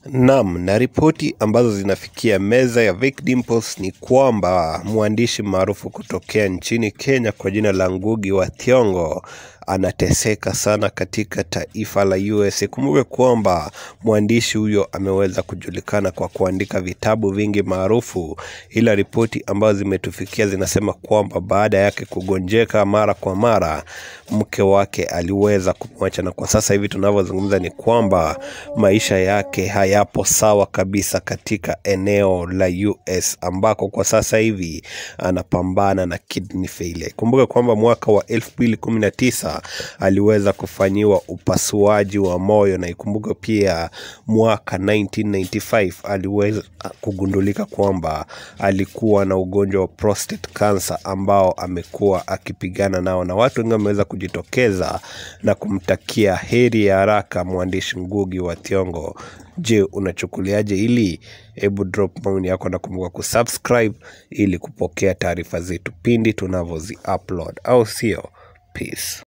Naam, na ripoti ambazo zinafikia meza ya Vic Dimples ni kwamba mwandishi maarufu kutokea nchini Kenya kwa jina la Ngugi wa Thiong'o anateseka sana katika taifa la USA. Kumbuke kwamba mwandishi huyo ameweza kujulikana kwa kuandika vitabu vingi maarufu, ila ripoti ambazo zimetufikia zinasema kwamba baada yake kugonjeka mara kwa mara, mke wake aliweza kumwacha, na kwa sasa hivi tunavyozungumza ni kwamba maisha yake hayapo sawa kabisa katika eneo la US ambako kwa sasa hivi anapambana na kidney failure. Kumbuka kwamba mwaka wa 2019 aliweza kufanyiwa upasuaji wa moyo, na ikumbuke pia mwaka 1995 aliweza kugundulika kwamba alikuwa na ugonjwa wa prostate cancer ambao amekuwa akipigana nao, na watu wengi wameweza kujitokeza na kumtakia heri ya haraka mwandishi Ngugi wa Thiong'o. Je, unachukuliaje hili? Hebu drop maoni yako na kumbuka kusubscribe ili kupokea taarifa zetu pindi tunavyozi upload, au sio? Peace.